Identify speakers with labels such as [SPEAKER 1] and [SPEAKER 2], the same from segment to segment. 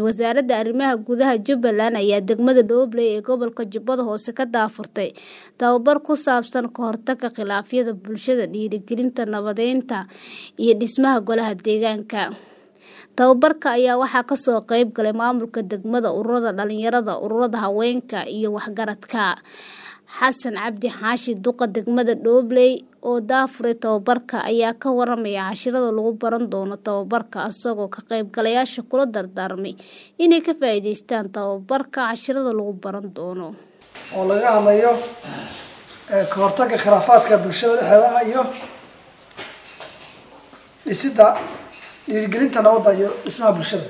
[SPEAKER 1] wasaaradda arrimaha gudaha Jubbaland ayaa degmada Doobley ee gobolka Jubbada Hoose ka daafurtay tababar ku saabsan ka hortagga khilaafyada bulshada, dhiirigelinta nabadeynta iyo dhismaha golaha deegaanka. Tababarka ayaa waxaa ka soo qayb galay maamulka degmada, ururada dhalinyarada, ururada haweenka iyo waxgaradka. Xasan Cabdi Xaashi duqa degmada Doobley oo daafuray tababarka ayaa ka waramaya casharada lagu baran doono tababarka isagoo ka qaybgalayaasha kula dardaarmay inay ka faa'iidaystaan tababarka casharada lagu baran doono.
[SPEAKER 2] oo laga hadlayo ee, ka hortagga khilaafaadka bulshada dhexdeeda iyo dhisidda dhiirigelinta nabadda iyo dhismaha bulshada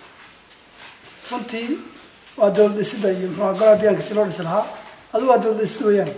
[SPEAKER 2] runtii waa dowlad dhisidda iyo muxuu ahaa golaha deegaanka si loo dhisi lahaa adigu waa dowlad dhisid weeyaan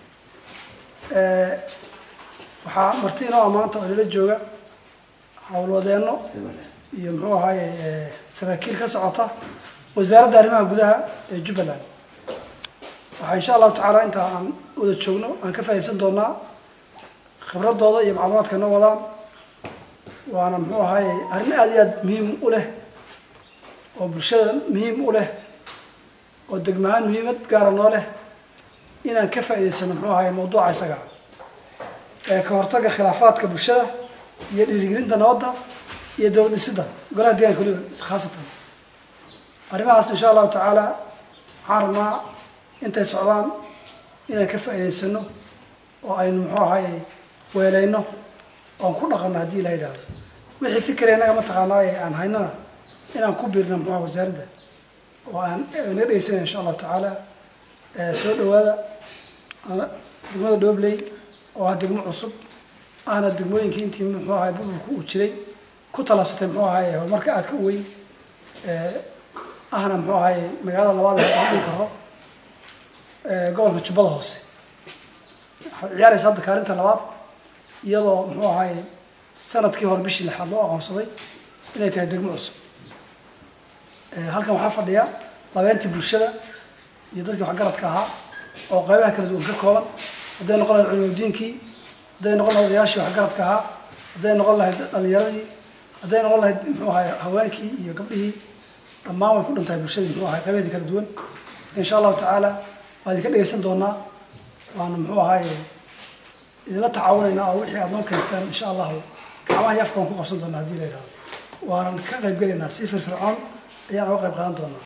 [SPEAKER 2] Ee, waxaa marti inoo maanta oo inala jooga howlwadeenno iyo muxuu ahaaye ee, saraakiil ka socota wasaaradda arrimaha gudaha ee jubbaland waxaa insha allahu tacaala inta aan wada joogno aan ka faa'iidaysan doonaa khibradooda iyo macluumaadka noo wadaan waana muxuu ahaaye arrin aad iyo aad muhiim u leh oo bulshada muhiim u leh oo degmahaan muhiimad gaara noo leh inaan ka faa'iidaysano muxuu ahaaye mawduuca isaga ah. ee ka hortagga khilaafaadka bulshada iyo dhiirigelinta nabadda iyo dowlad dhisidda golaha deegaanka weliba khaasatan arrimahaas insha allahu tacaala waxaan rabnaa intay socdaan inaan ka faa'iidaysano oo aynu muxuu ahaaye weelayno oon ku dhaqanno haddii la yidhaahdo wixii fikir innaga mataqaanaa ee aan haynana inaan ku biirno muxuu aha wasaaradda oo aan naga dhegeysanaya insha allahu tacaala ee soo dhawaada ana- degmada Doobley oo ah degmo cusub ahna degmooyinkii intii muxuu ahaay burburku uu jiray ku talaabsatay muxuu ahaaye horumarka aadka u weyn ee ahna muxuu ahaaye magaalada labaad ee aan dhihi karo ee gobolka Jubbada Hoose waxay ciyaaraysa hadda kaalinta labaad iyadoo muxuu ahaaye sanadkii hore bishii lixaad loo aqoonsaday inay tahay degmo cusub Ee, halkan waxaa fadhiya labeentii bulshada iyo dadkii waxgaradka ahaa oo qaybaha kala duwan ka kooban hadday noqon lahayd culimadiinkii hadday noqon lahayd odayaashii waxgaradka ahaa hadday noqon lahayd dhalinyaradii hadday noqon lahayd muxuu ahaay haweenkii iyo gabdhihii dhammaan way ku dhantahay bulshadii muxuu ahaay qaybaheedii kala duwan insha allahu tacaala waa idinka dhegeysan doonaa waana muxuu ahaaye idinla tacaawunaynaa oo wixii aad noo keentaan insha allahu gacmaha iyo afka waan ku qabsan doonaa haddii la yidhahdo waanan ka qayb gelaynaa si firfircoon ayaan uga qayb qaadan doonaa